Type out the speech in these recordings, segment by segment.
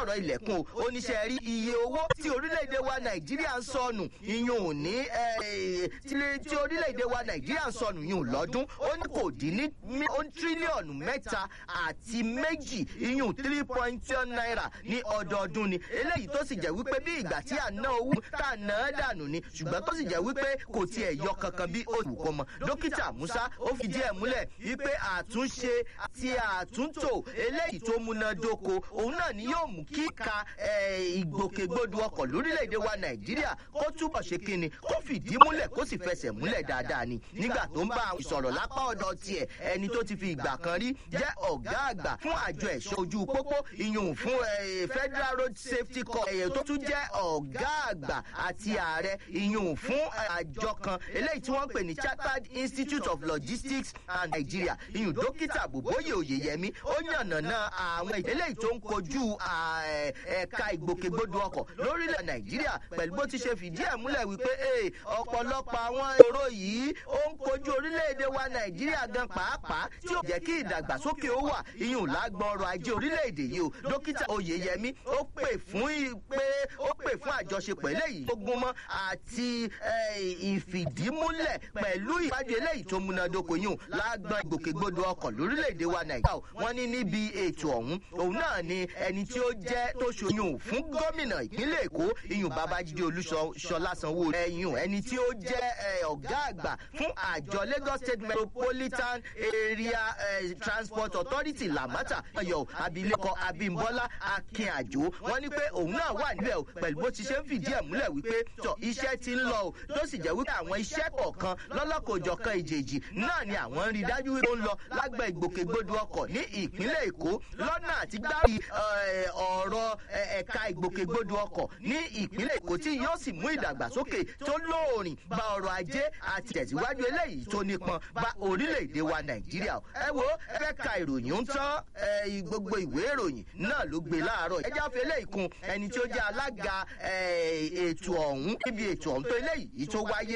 sọ̀rọ̀ ilẹ̀kùn o ó níṣẹ́ rí iye owó tí orílẹ̀-èdè wa nàìjíríà ń sọnù iyùn ò ní tí orílẹ̀-èdè wa nàìjíríà ń sọnù iyùn lọ́dún ó ní kò dín ní tírílíọ̀nù mẹ́ta àti méjì iyùn three point two naira ní ọdọọdún ni eléyìí tó sì jẹ́ wípé bí ìgbà tí à ń ná owó tá à ń ná dànù ni ṣùgbọ́n tó sì jẹ́ wípé kò tiẹ̀ yọ kankan bí oṣù kò mọ̀ dókítà musa ó fìdí ẹ̀ múlẹ̀ wípé àtúnṣe àti àtúntò eléyìí tó múnádóko òun náà ni yóò mú kíka ìgbòkègbodò ọkọ̀ lórílẹ̀‐èdè wa nàìjíríà kó túbọ̀ ṣe kíni kó fìdí múlẹ̀ kó sì fẹsẹ̀ múlẹ̀ dáadáa ni nígbà tó ń bá àwọn ìsọ̀rọ̀ lápá ọ̀dọ̀ tiẹ̀ ẹni tó ti fi ìgbà kan rí jẹ́ ọ̀gá àgbà fún àjọ ẹ̀ṣọ́ ojú pópó ìyún fún federal road safety corps ẹ̀yẹ tó tún jẹ́ ọ̀gá àgbà àti ààrẹ ìyún fún àjọ kan eléyìí tí wọ́n ń pè ní chartered institute of logistics and nigeria ìyún dókítà bòbóyè òyeyẹmí ó yànnàná àwọn eléyìí tó ń kojú ẹ̀ka ìgbòkègbodò ọkọ̀ lórílẹ̀ nàìjíríà pẹ̀lú bó ti ṣe fìdí ẹ̀ múlẹ̀ wípé ọ̀pọ̀lọpọ̀ àwọn èrò yìí ó ń kojú orílẹ̀-èdè wa nàìjíríà gan pàápàá tí ó jẹ́ kí ìdàgbàsókè ó wà ìyún lágbọ́n ọrọ̀ ajé orílẹ̀-èdè yìí o dókítà oyeyẹmí ó pè fún pé ó pè fún àjọṣepọ̀ eléyìí tó gúnmọ́ àti ìfìdímúlẹ̀ pẹ̀lú ìpàdé eléyìí tó múnádóko yìí lágbọ́n ìgbòkègbodò ọkọ̀ lórílẹ̀-èdè wa nàìjíríà wọ́n ní níbi ètò ọ̀hún òun náà ni ẹni tí ó jẹ́ tó ṣoyún fún gómìnà ìpínlẹ̀ èkó ìyún babájídé olúṣọlá sanwó ẹ̀yún ẹni tí ó jẹ́ ọ̀gá àgbà fún àjọ lagos state metropolitan area uh, transport authority lamata ọyọ abilékọ abimbola akínàjò wọn ní pé òun náà wà níbẹ̀ o pẹ̀lú bó ti ṣe ń fìdí ẹ̀ múlẹ̀ wípé tọ iṣẹ́ ti ń lọ o tó sì jẹ́ wípé àwọn iṣẹ́ kọ̀ọ̀kan lọ́lọ́kọ̀ọ́jọ̀kan ìjèjì náà ni àwọn ń rí dájú wípé ó ń lọ lágbẹ̀ ìgbòkègbodò ọkọ̀ ní ìpínlẹ̀ èkó lọ́nà àti gbárí ọ̀rọ̀ ẹ̀ka ìgbòkègbodò ọkọ̀ ní ìpínlẹ̀ èkó tí yóò sì mú ìdàgbàsókè tó lóòrìn bá ọrọ̀ ajé àti tẹ̀síwájú eléyìí tó nípọn bá orílẹ̀-èdè wa nàìjíríà ẹ wo ẹ fẹ́ ka ìròyìn ń tán gbogbo ìwé ìròyìn náà ló gbé láàárọ̀ ẹ jáfe eléyìí kun ẹni tí ó jẹ́ alága ètò ọ̀hún níbi ètò ọ̀hún tó eléyìí tó wáyé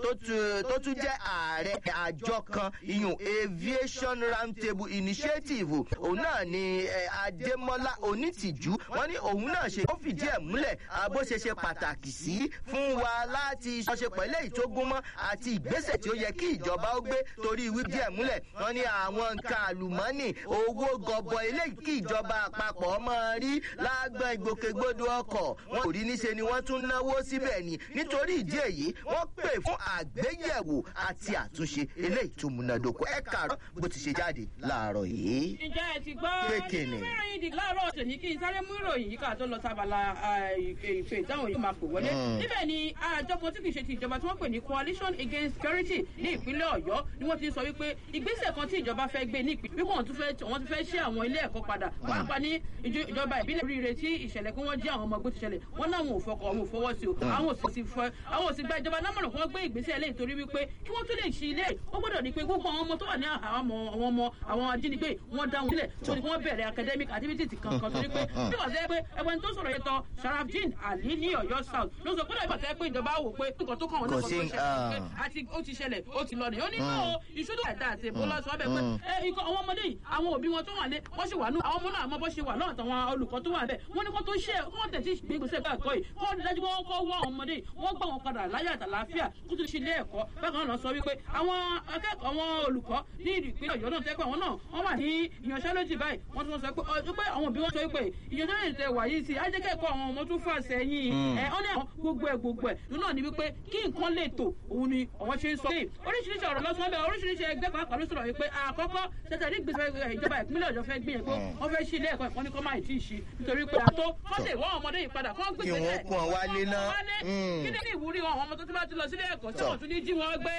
tó tún jẹ́ ààrẹ àjọ kan iyùn aviation roundtable initiative òun náà ni adémọlá onítìjú wọn ní òun náà ṣe ó fìdí ẹ̀ múlẹ̀ bó ṣe ṣe pàtàkì sí fún wa láti ṣọṣepọ̀ eléyìí tó gúnmọ́ àti ìgbésẹ̀ tí ó yẹ kí ìjọba ó gbé torí wí díẹ̀ múlẹ̀ wọ́n ní àwọn nǹkan àlùmọ́nì owó gọbọ eléyìí kí ìjọba àpapọ̀ máa rí lágbọ́n ìgbòkègbodò ọkọ̀ wọn kò rí níṣe ni wọ́n tún náwó síbẹ̀ ni nítorí ìdí èyí wọ́n pè fún àgbéyẹ̀wò àti àtúnṣe eléyìí tó múnádóko ẹ kàárọ̀ bó ti ṣe jáde láàárọ̀ yìí. ǹjẹ́ ẹ ti gbọ́ Pékinì. nínú ìròyìn dì láàárọ̀ tòní kí n sáré mú ìròyìn yìí ká tó lọ sábàlá ìfẹ́ ìdáhùn yìí máa pè wọlé níbẹ̀ ni àjọ kan tí kì í ṣe ti ìjọba tí wọ́n pè ní coalition against security ní ìpínlẹ̀ ọ̀yọ́ ni wọ́n ti sọ wípé ìgbésẹ̀ kan tí ìjọba fẹ́ gbé ní ìpínlẹ̀ wípé wọ́n tún fẹ́ wọ́n ti fẹ́ ṣe àwọn ilé ẹ̀kọ́ padà wọ́n pa ní ìjọ- ìjọba ìbílẹ̀ oríire tí ìṣẹ̀lẹ̀ pé wọ́n jí àwọn ọmọ ẹgbẹ́ ti ṣẹlẹ̀ wọ́n náà wọn ò fọkọ̀ wọn ò fọwọ́ sí o àwọn ò sì fẹ́ àwọn ò sì gba ìjọba lámọ̀ràn kí wọ́n gbé ìgbésẹ̀ lẹ́yìn torí wípé kí wọ́n tún lè ṣí ilé ó gbọ́dọ̀ ní pé gbogbo àwọn ọmọ tó wà ní àwọn ọmọ àwọn ọmọ àwọn ajínigbé wọ́n dá wọn sílẹ̀ tó ní kí wọ́n bẹ̀rẹ̀ academic activities kankan torí pé bí wọ́n sẹ́ pé ẹgbẹ́ tó sọ̀rọ̀ yẹn tán sharafdin ali ní ọ̀yọ́ south ló sọ pé láì bàtẹ́ pé ìjọba wò pé nǹkan tó kàn wọ́n Kò náà sí, kò tó ṣẹlẹ̀ pé àti ó ti ṣẹlẹ̀ ó ti lọ nìyẹn ó ní náà ìṣúdù ẹ̀dá àti èbó lọ́sọ̀ ọbẹ̀ pé ẹ ikọ̀ àwọn ọmọdé yìí àwọn òbí wọn tó wà lé wọ́n sì wà nù àwọn ọmọ náà àmọ́ bó ṣe wà lọ́wọ́ àtàwọn olùkọ́ tó wà bẹ́ẹ̀ wọ́n ní kó tó ṣe kó wọ́n tẹ̀sí gbégbèsè bá ẹ̀kọ́ yìí kó wọ́n dájú wọ́n kọ́ wọ́ àwọn ọmọdé yìí wọ́n gbà wọn padà láyé àtàláfíà kó tó ṣe ilé ẹ̀kọ́ bákan náà sọ wípé àwọn akẹ́kọ̀ọ́ àwọn olùkọ́ ní ìpínlẹ̀ ọ̀yọ́ náà tẹ́pẹ́ àwọn náà wọ́n wà ní ìyanṣẹ́lódì báyìí wọ́n tún sọ pé ọ pé àwọn òbí wọn sọ wípé ìyanṣẹ́lódì tẹ wà yìí sí ajẹ́kẹ́kọ̀ọ́ àwọn ọmọ tún fà sẹ́yìn ẹ̀ ọ́n ní àwọn gbogbo ẹ̀ gbogbo ẹ̀ nínú náà ni wípé kí nǹkan lè tò òun ni àwọn ṣe ń sọ pé oríṣiríṣi ọ̀rọ̀ lọ́sọ̀ọ́ bẹ́ẹ̀ oríṣiríṣi ẹgbẹ́ pàápàá ló sọ̀rọ̀ wípé àkọ́kọ́ tẹ̀tẹ̀ ní gbèsè ìjọba ìpínlẹ̀ ọ̀yọ́ fẹ́ gbìyànjú pé wọ́n fẹ́ ṣí ilé ẹ̀kọ́ ìkọ́ni kọ́ máa ì tí ì ṣí nítorí pé àtó wọ́n lè wọ́n ọmọdé yìí padà kọ́ Kí wọ́n kó wọn wálé náà. Mm. kí ni ìwúrí wọn àwọn ọmọ tó ti bá ti lọ sílé ẹ̀kọ́ tí wọ́n tún ní jí wọn gbé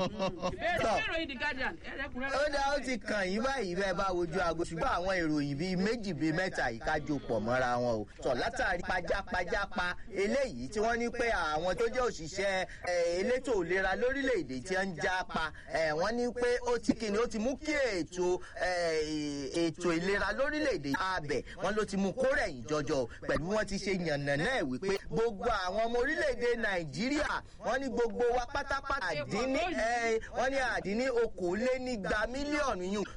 bẹ́ẹ̀ Tọ́. sí ìròyìn the guardian ẹ̀rẹ́kùnrẹ́rẹ́. ó dá ó ti kàn yín báyìí bẹ́ẹ̀ bá wojú aago ṣùgbọ́n àwọn ìròyìn bíi méjì bíi mẹ́ta yìí ká jọ pọ̀ mọ́ra wọn o tọ̀ látàrí pajápajápa eléyìí tí wọ́n ní pé àwọn tó jẹ́ òṣìṣẹ́ eh, elétò ìlera lórílẹ̀‐èdè tí wọ́n ń já pa eh, wọ́n ní pé ó ti kíni ó ti mú kí ètò eh, ètò ìlera lórílẹ̀‐èdè abẹ̀ wọ́n ló ti mú kó rẹ̀yìn jọjọ pẹ̀lú bí wọ́n ti ṣe yànnà náà wípé gbogbo àwọn ọmọ orílẹ̀‐èdè nàìjíríà wọ́n ní gbogbo wa pátápátá àdín ní eh, wọ́n ní àdín ní okòólénígba mílíọ̀nù yìí